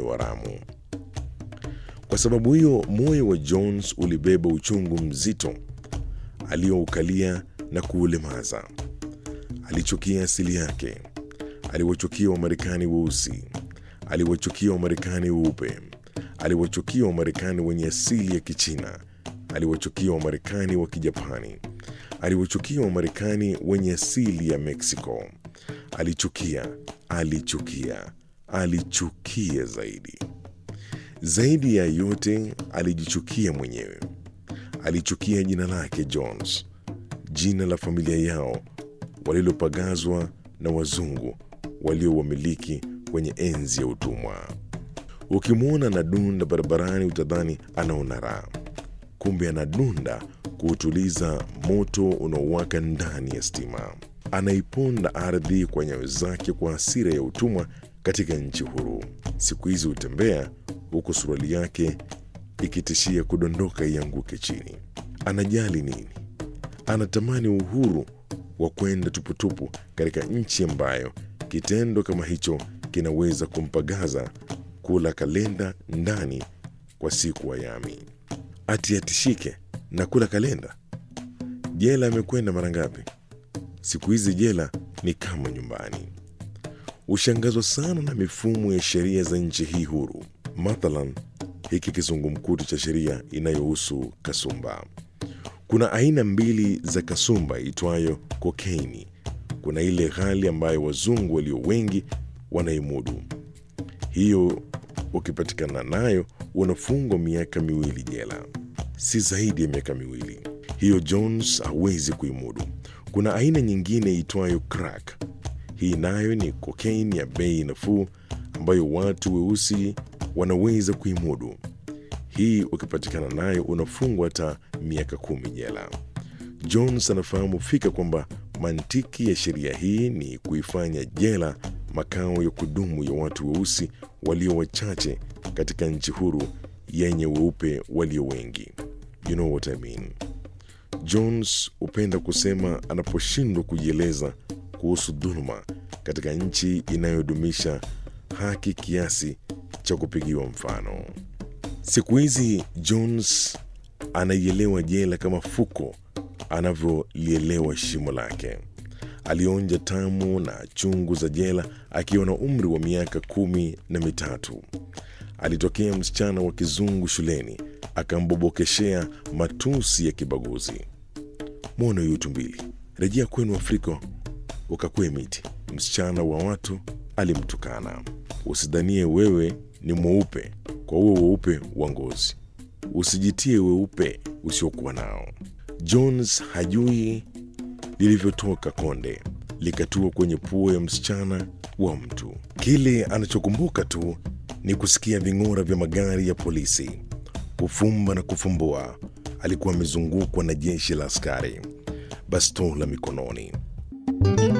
moyo wa Ramu. Kwa sababu hiyo, moyo wa Jones ulibeba uchungu mzito aliyoukalia na kuulemaza. Alichukia asili yake, aliwachukia Wamarekani weusi, aliwachukia Wamarekani weupe, aliwachukia Wamarekani wenye asili ya Kichina, aliwachukia Wamarekani wa Kijapani, aliwachukia Wamarekani wenye asili ya Meksiko. Alichukia, alichukia, alichukia zaidi. Zaidi ya yote, alijichukia mwenyewe. Alichukia jina lake Jones, jina la familia yao walilopagazwa na wazungu waliowamiliki kwenye enzi ya utumwa. Ukimwona anadunda barabarani utadhani anaona raha, kumbe anadunda kuutuliza moto unaowaka ndani ya stima. Anaiponda ardhi kwa nyayo zake kwa hasira ya utumwa katika nchi huru. Siku hizi hutembea huku suruali yake ikitishia kudondoka ianguke chini. Anajali nini? Anatamani uhuru wa kwenda tuputupu katika nchi ambayo kitendo kama hicho kinaweza kumpagaza kula kalenda ndani kwa siku wayami. Ati atishike na kula kalenda? Jela amekwenda mara ngapi? Siku hizi jela ni kama nyumbani. Hushangazwa sana na mifumo ya sheria za nchi hii huru, mathalan hiki kizungumkuti cha sheria inayohusu kasumba. Kuna aina mbili za kasumba itwayo kokeini. Kuna ile ghali ambayo wazungu walio wengi wanaimudu. Hiyo ukipatikana nayo unafungwa miaka miwili jela, si zaidi ya miaka miwili. Hiyo Jones hawezi kuimudu. Kuna aina nyingine itwayo crack. Hii nayo ni kokeini ya bei nafuu ambayo watu weusi wanaweza kuimudu. Hii ukipatikana nayo unafungwa hata miaka kumi jela. Jones anafahamu fika kwamba mantiki ya sheria hii ni kuifanya jela makao ya kudumu ya watu weusi walio wachache katika nchi huru yenye weupe walio wengi. You know what I mean. Jones hupenda kusema anaposhindwa kujieleza kuhusu dhuluma katika nchi inayodumisha haki kiasi cha kupigiwa mfano. Siku hizi Jones anaielewa jela kama fuko anavyolielewa shimo lake. Alionja tamu na chungu za jela akiwa na umri wa miaka kumi na mitatu. Alitokea msichana wa kizungu shuleni akambobokeshea matusi ya kibaguzi. Mwono yutu mbili, rejea kwenu Afrika ukakue miti. Msichana wa watu alimtukana. Usidhanie wewe ni mweupe kwa huo weupe wa ngozi, usijitie weupe usiokuwa nao. Jones hajui lilivyotoka konde likatua kwenye pua ya msichana wa mtu. Kile anachokumbuka tu ni kusikia ving'ora vya magari ya polisi. Kufumba na kufumbua, alikuwa amezungukwa na jeshi la askari, bastola mikononi.